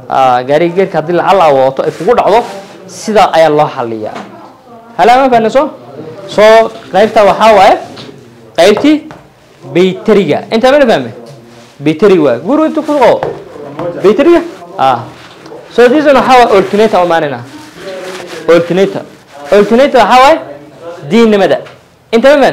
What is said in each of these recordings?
Ah, gaariga geerka haddii lacal aa wadato ay kugu dhacdo sidaa ayaa loo xaliyaa halaa ma fahanayso soo qaybta waxaa waaye qaybtii bayteriga intaa mana fahme bayteriga waaye guru intu ku qabo bayteriga ah so this one waxaa waaye alternator umaanina alternator alternator waxaa waaye diinnimada inta ma fahan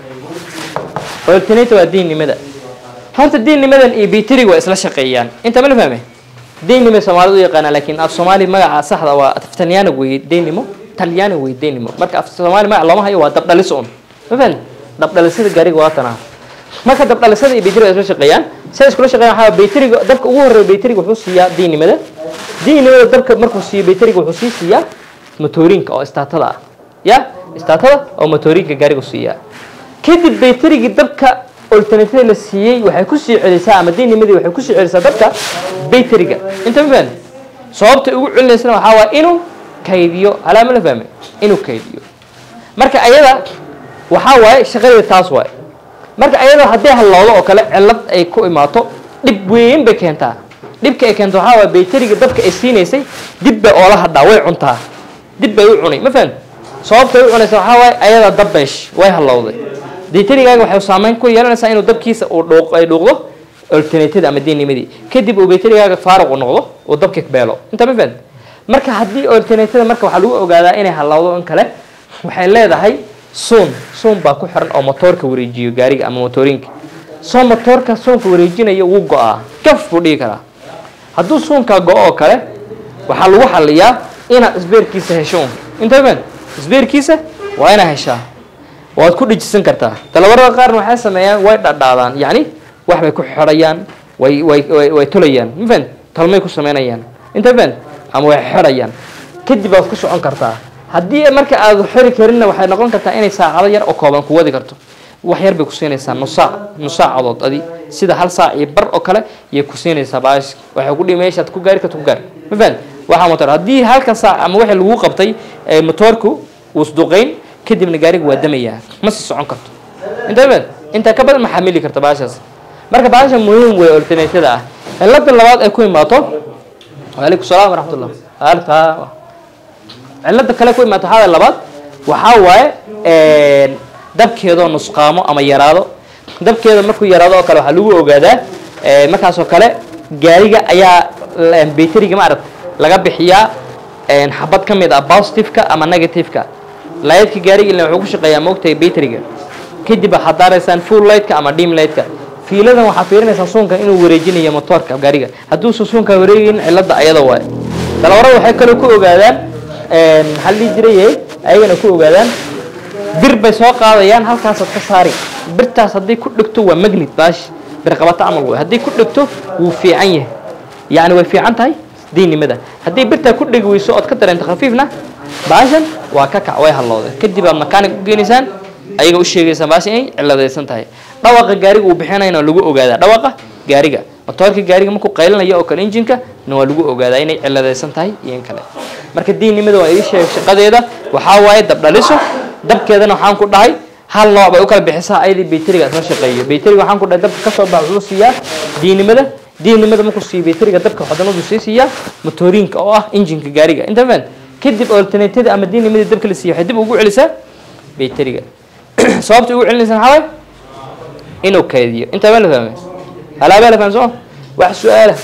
alternator waa diinnimada horta diinnimadan iyo bayteriga waa isla shaqeeyaan inta ma la fahme deynimo soomaalidu u yaqaana laakiin af soomaali magaca saxda waa af talyaaniga weye deynimo talyaaniga weye deynimo marka af soomaali magac looma hayo waa dabdhalis un ma fahan dabdhalisada gaariga waa tanaa marka dabdhalisada iyo bayteriga waa isla shaqeeyaan say iskula shaqeeyaan waxaa bayteriga dabka ugu horreeya bayteriga wuxuu siiyaa diinnimada diinnimada dabka markuu siiyo bayteriga wuxuu sii siiyaa motoorinka oo istaatada ah ya istaatada oo motoorinka gaariga siiyaa kadib bayterigii dabka alternative la siiyey waxay ku sii celisaa ama diinimadii waxay ku sii celisaa dabka bayteriga inta ma fahmi sababta ugu celinaysana waxaa waa inuu kaydiyo alaama la fahme inuu kaydiyo marka ayada waxaa waaye shaqadeeda taas waaye marka ayada haddii hallowdo oo kale cillad ay ku imaato dhib weyn bay keentaa dhibka ay keento waxaa waaye bayteriga dabka ay siinaysay dib bay oola hadhaa way cuntaa dib bay u cunay ma fahmi sababta ay u cunaysa waxaa waaye ayada dabbeesh way hallowday bayterigaaga waxay saameyn ku yeelanaysaa inuu dabkiisa uu dhuuq ay dhuuqdo alternative ama diinnimadii kadib uu bayterigaaga faaruq u noqdo uu dabka beelo inta ma fahmi marka haddii alternative marka waxaa lagu ogaadaa inay hallowdo in kale waxay leedahay suun suun baa ku xiran oo motoorka wareejiyo gaariga ama motoorinka soo motoorka suunka wareejinaya wuu go-aa gaf buu dhigi karaa hadduu suunkaa go-o oo kale waxaa lagu xaliyaa inaad isbeerkiisa hesho un inta ma fahmi isbeerkiisa waa inaad heshaa waad ku dhijisan kartaa talabarada qaarna waxay sameeyaan way dhadhaadaan yacni wax bay ku xidhayaan way way way way tulayaan ma fahan talmay ku sameynayaan inta fahan ama way xidhayaan kadib waad ku socon kartaa haddii marka aad xiri karinna waxay noqon kartaa inay saacado yar oo kooban ku wadi karto wax yar bay ku siinaysaa nus saac nus saacadood adi sida hal saac iyo bar oo kale ayay ku siinaysaa baash waxay ku dhihi meeshaad ku gaari karto ku gaar ma fahan waxaa motor haddii halka saac ama wixii lagu qabtay ee motoorku uu isduqayn kadibna gaariga waa damayaa ma sii socon karto inta badan intaa ka badan ma xamili karta baashaas marka baasha muhiim wey alternatada ah cilada labaad ay ku imaato waalaikum salaam waraxmatullah alta cilada kale ku imaato waxaa labaad waxaa waaye dabkeedoo nusqaamo ama yaraado dabkeeda markuu yaraado oo kale waxaa lagu ogaadaa markaasoo kale gaariga ayaa bayteriga ma arag laga bixiyaa xabad ka mid ah positiveka ama negativeka laydka gaariga ilaa wuxuu ku shaqeeyaa moogtahay bayteriga kadib waxaad daaraysaan full lightka ama dim lightka fiiladan waxaad fiirinaysaa suunka inuu wareejinayo motoorka gaariga hadduusan suunka wareegin cilada ayada waaye dalawarada waxay kaloo ku ogaadaan maxaa la dhihi jiray ayagana ku ogaadaan bir bay soo qaadayaan halkaasaad ka saari birtaas haddii ku dhegto waa magnet baash bir qabata camal wey haddii ku dhegto wuu fiican yahay yacni way fiican tahay diinnimada haddii birtaa ku dhegi weyso ood ka dareento khafiifna baashan waa ka kac way hallowday kadib aad makaanig u geenaysaan ayaga u sheegaysaan baasha inay ciladaysan tahay dhawaqa gaariga uu bixinayna lagu ogaadaa dhawaqa gaariga motoorka gaariga markuu qaylinayo oo kale injinka na waa lagu ogaadaa inay ciladaysan tahay iyo in kale marka diinnimada waa ii sheeg shaqadeeda waxaa waaye dabdhaliso dabkeedana waxaan ku dhahay hal nooc bay u kala bixisaa ayadii bayteriga isla shaqeeyo bayteriga waxaan ku dhahay dabka kasoo bax wuxuu siiyaa diinnimada diinnimada markuu siiyo bayteriga dabka xodanadu sii siiyaa motoorinka oo ah injinka gaariga inta faan kadib alternative ama diinnimadii dabka la siiyo waxay dib ugu celisaa bayteriga sababta ugu celinaysa maxaa waaye inuu kaydiyo intaa ma la fahmay halaabaa la fahmay soo wax su-aala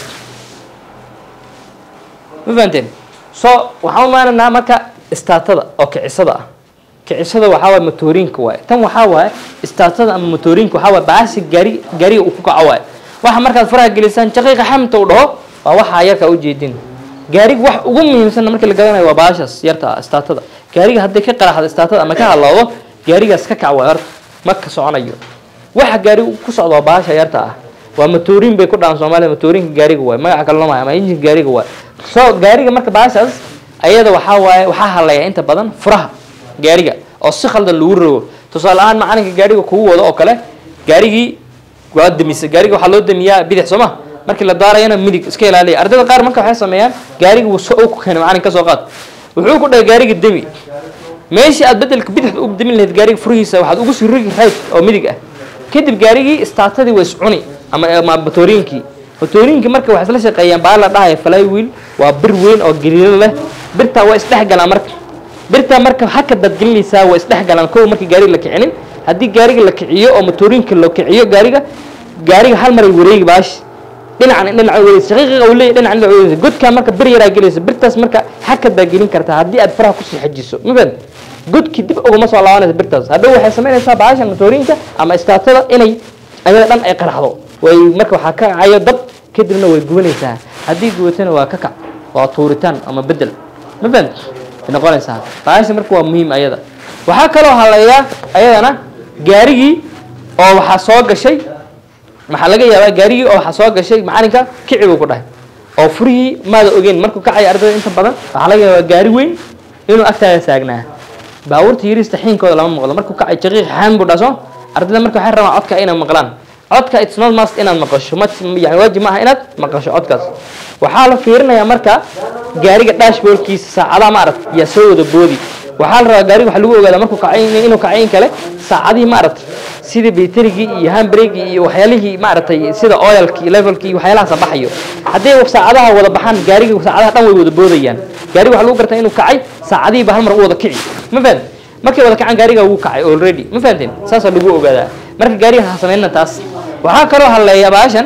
ma fahanteen so waxaan u maanaynaa marka istaatada oo kicisada ah kicisada waxaa waaye motoorinka waaye tan waxaa waaye istaatada ama motoorinka waxaa waaye baasi gaari gaariga uu ku kaco waaye waxa markaad faraha gelisaan jaqiiqa xamta uu dhaho waa waxaa yarka ujeedin gaariga wax ugu muhiimsanna markii la gadanayo waa baashaas yarta ah istaatada gaariga hadday ka qaraxdo istaatada ama ka halowdo gaarigaas ka kac waay horta ma ka soconayo waxa gaariga ku socda waa baasha yarta ah waa matoorin bay ku dhahan soomaaliya matoorinka gaariga waay magaca kale lama ama injinka gaariga waay so gaariga marka baashaas ayada waxaa waaye waxaa halaya inta badan furaha gaariga oo si khaldan lagu rogo tusaale ahaan macalinka gaariga kugu wado oo kale gaarigii waa damisa gaariga waxaa loo damiyaa bidix soo ma markii la daarayana midig iska ilaaliya ardayda qaar marka waxay sameeyaan gaariga wuu soo ku keenay macalin ka soo qaad wuxuu ku dhahay gaariga demi meeshii aad bedelka bidixda u demin lahayd gaariga furihiisa waxaad ugu sii rogi right oo midig ah kadib gaarigii istaatadii waa iscuni ama ama matooriinkii motoorinka marka waxay isla shaqeeyaan baa la dhahaya flywheel waa bir weyn oo gariiro leh birtaa waa isdhexgalaan marka birtaa marka haka dadgelinaysaa waa isdhexgalaan kow markii gaariga la kicinin haddii gaariga la kiciyo oo motoorinka la kiciyo gaariga gaariga hal maray wareegi baash dhinacan dhinaca wareegaysa shaqiiqiga uu leeyahay dhinacan dhinaca wareegaysa godkaa marka bir yaraa gelaysa birtaas marka haka gelin kartaa haddii aad faraha kusii xajiso ma fahad godkii dib uguma soo laabanaysa birtaas hadhow waxay samaynaysaa baashan motoorinka ama istaatada inay ayada dhan ay qaraxdo way marka waxaa ka kacayo dab kadibna way gubanaysaa haddii gubatana waa ka kac waa tuuritaan ama bedel ma fahad way noqonaysaa baasha marka waa muhiim ayada waxaa kaloo haleeyaa ayadana gaarigii oo waxaa soo gashay maxaa laga yaabaa gaarigii oo waxaa soo gashay macalinka kici buu ku dhahay oo furihii maada ogeyn markuu kacaya ardayda inta badan waxaa laga yaabaa gaari weyn inuu agtaada saagnaa baabuurta yariista xiinkooda lama maqlo markuu kacay jaqiiq xaan buu dhaso ardayda marka waxay rabaan codka inay maqlaan codka it's not must inaad maqasho ma yani waajib maaha inaad maqasho codkaas waxaa la fiirinayaa marka gaariga dashboardkiisa saacadaha ma aragt yaa soo wada boodi waxaa la rabaa gaariga waxa lagu ogaadaa markuu kacay inuu kacay in kale saacadihii ma aragtay sida baterigii iyo handbrake iyo waxyaalihii maaragtay sida oilkii levelkii waxyaalahaas baxayo haddii saacadaha wada baxaan gaariga saacadaha dhan way wada boodayaan gaariga waxaa lagu gartaa inuu kacay saacadihii ba hal mar u wada kici ma fahad markay wada kacaan gaariga wuu kacay already ma fahanteen saasaa lagu ogaadaa marka gaariga ha sameynna taas waxaa kaloo haleeya baashan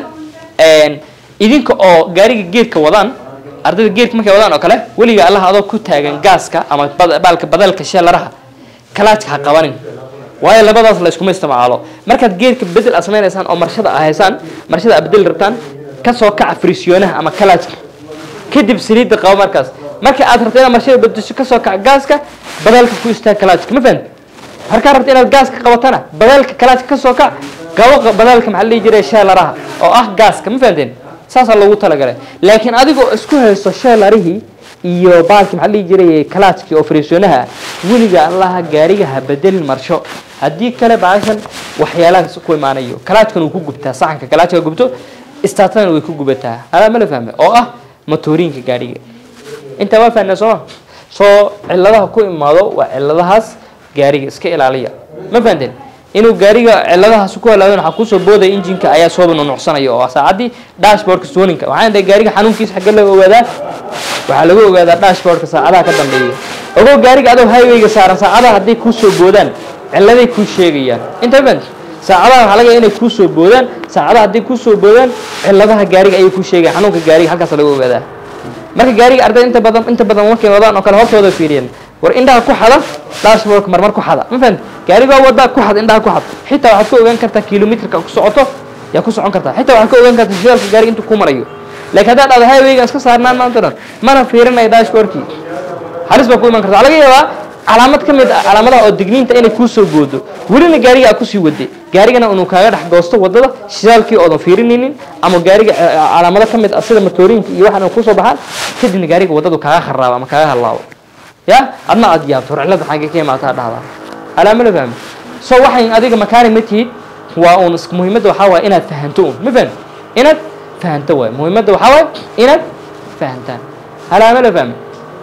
idinka oo gaariga geedka wadaan ardayda geedka markay wadaan oo kale weliga allaha adoo ku taagan gaaska ama baalka badalka sheelaraha kalaajka ha qabanin waayo labadaas la iskuma isticmaalo markaad geedka bedel aad samaynaysaan oo marshada a haysaan marshada aad bedeli rabtaan kasoo kaca frisiyoonaha ama kalaajka kadib saliidda qabo markaas marka aad rabto inaad marshada bedesho kasoo kaca gaaska badalka ku istaag kalaajka ma fahamti markaa rabto inaad gaaska qabatana badalka kalaajka kasoo kac qabo badalka maxaa la dhihi jiray sheelaraha oo ah gaaska ma fahamteen saasaa loogu talagalay laakiin adigoo isku haysto sheelarihii iyo baalkii maxaa la dhihi jiray kalaajkii oo fariisoonaha weliga allaha gaariga ha bedelin marsho haddii kale baashan waxyaalahaas ku imaanayo kalaajkan uu ku gubtaa saxanka kalaajka gubto istaatadana way ku gubataa alaa ma la fahme oo ah motoorinka gaariga intaa waa fahnaa sooma soo ciladaha ku imaado waa ciladahaas gaariga iska ilaaliya ma fahanteen inuu gaariga ciladahaas ku halaadon waxaa kusoo boodaya injinka ayaa sooba nunucsanaya oo saacaddii dashboardka sooninka waxaan dhahay gaariga xanuunkiisa xagge laga ogaadaa waxaa lagu ogaadaa dashboardka saacadaha ka dambeeya ogow gaariga adoo highwayga saaran saacadaha hadday kuusoo boodaan ciladay kuu sheegayaan inta fahant saacadaha waxaa laga yaaba inay kuusoo boodaan saacadaha hadday kuusoo boodaan ciladaha gaariga ayay kuu sheegayan xanuunka gaariga halkaas laga ogaadaa marka gaariga ardayda inta badan inta badan markay wadaan oo kale hortooda fiiriyeen war indhaha ku xada dashboardka marmar ku xada ma fahanti gaarigaa wada ku xad indhaha ku xad xitaa waxaad ka ogaan kartaa kilomitrka ku socoto yaa ku socon kartaa xitaa waxaad ka ogaan kartaa shidaalka gaariga intuu ku marayo laakiin haddaad dhahdo highwayga iska saarnaan maanta dhan mana fiirinayo dashboardkii halis baa ku iman karta waxaa laga yaabaa calaamad ka mid ah calaamadaha oo digniinta inay kuu soo goodo welina gaariga aad kusii waday gaarigana inuu kaaga dhex goosto wadada shidaalkii oodan fiirinaynin ama gaariga calaamado ka mid ah sida matoorinka iyo waxaan kusoo baxaan kadibna gaariga wadadu kaaga kharaabo ama kaaga halaabo ya adna aad yaabto horcilada xagee ka imaataa dhahdaa alaa ma la fahmi so waxay adiga makaani ma tihid waa uun muhiimadda waxaa waaya inaad fahanto un ma fahmi inaad fahanto waay muhiimadda waxaa waaya inaad fahantaan alaa ma la fahmi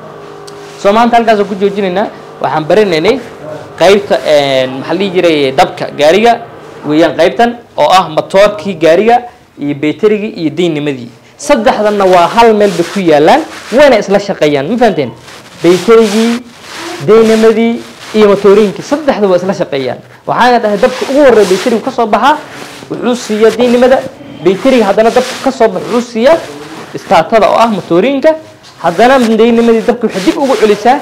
so maanta halkaasoo ku joojinaynaa waxaan baranaynay qaybta maxaa la dhihi jiray dabka gaariga weeyaan qaybtan oo ah matoorkii gaariga iyo beterigii iyo deynimadii saddexdanna waa hal meel bay ku yaalaan wayna isla shaqeeyaan ma fahanteen bayterigii deynimadii iyo matoorinkii saddexda waa isla shaqeeyaan waxaana dhahay dabka ugu horreya bayterigu ka soo baxaa wuxuu siiyaa deynimada bayteriga haddana dabka ka soo baxa wuxuu siiyaa istaatada oo ah matoorinka haddana deynimadii dabka waxay dib ugu celisaa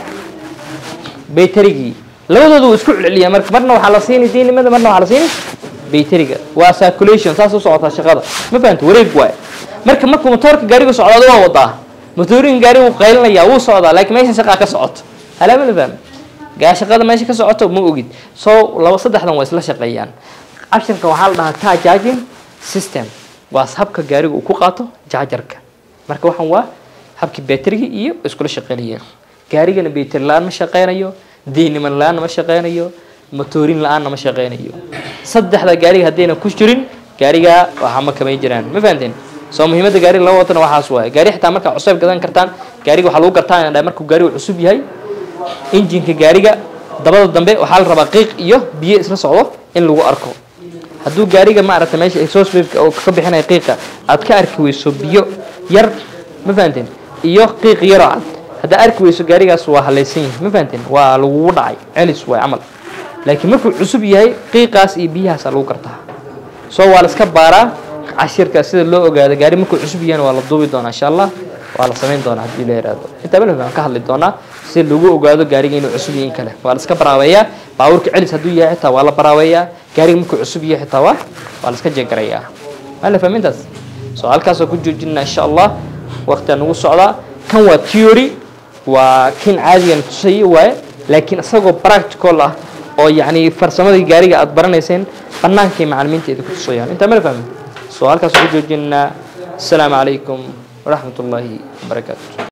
bayterigii labadooda wuu isku celceliyaa marka marna waxaa la siini deynimada marna waxaa la siini bayteriga waa circulation saas u socotaa shaqada ma fahanta wareeg waaye marka markuu matoorka gaarigu socdaado waa wadaa matoorinka gaariga wuu qaylinaya wuu socdaa laakiin meesha shaqaa ka socoto halaama la fahmi gaa shaqada meesha ka socoto ma ogid so laba saddexdan waa isla shaqeeyaan cabshirka waxaa la dhahaa car charging system waa habka gaariga uu ku qaato jaajarka marka waxaan waa habkii bateriga iyo iskula shaqeynayeen gaarigana bayteri la-aan ma shaqeynayo deyniman la-aanna ma shaqeynayo matoorin la-aanna ma shaqeynayo saddexda gaariga haddayna ku jirin gaariga waxaa ma kamay jiraan ma fahanteen soo muhiimadda gaariga laba watana waxaas waaye gaari xitaa markaa cusub gadan kartaan gaariga waxaa lagu gartaa inaa markuu gaarigu cusub yahay injinka gaariga dabada dambe waxaa la rabaa qiiq iyo biyo isla socdo in lagu arko hadduu gaariga maaragtay meesha exhaust pipe oo ka bixinaya qiiqa aad ka arki weyso biyo yar ma fahanteen iyo qiiq yaroo cad haddaa arki weyso gaarigaas waa halaysan yahay ma fahanteen waa lagugu dhacay celis waay camal laakiin markuu cusub yahay qiiqaas iyo biyahaasaa lagu gartaa soo waa la iska baaraa cashirka sida loo ogaado gaari markuu cusub yahayna waa la duubi doonaa insha allah waa la samayn doonaa haddii la yaraado intaa malaf aan ka hadli doonaa si lagu ogaado gaariga inuu cusub yahay in kale waa la iska baraaweeyaa baabuurka celis hadduu yahay xitaa waa la baraaweeyaa gaariga markuu cusub yahay xitaa waa waa la iska jeegarayaa ma la fahmintaas soo halkaasoo ku joojinaa insha allah waqtiga nagu socdaa kan waa theory waa kin caadigan tusayay waaye laakiin isagoo practical ah oo yacni farsamadii gaariga aad baranayseen bannaankay macalimiinteeda ku tusayaan intaa mala fahmin soo halkaasoo ku joojinaa asalaamu calaykum waraxmat ullaahi wabarakaatu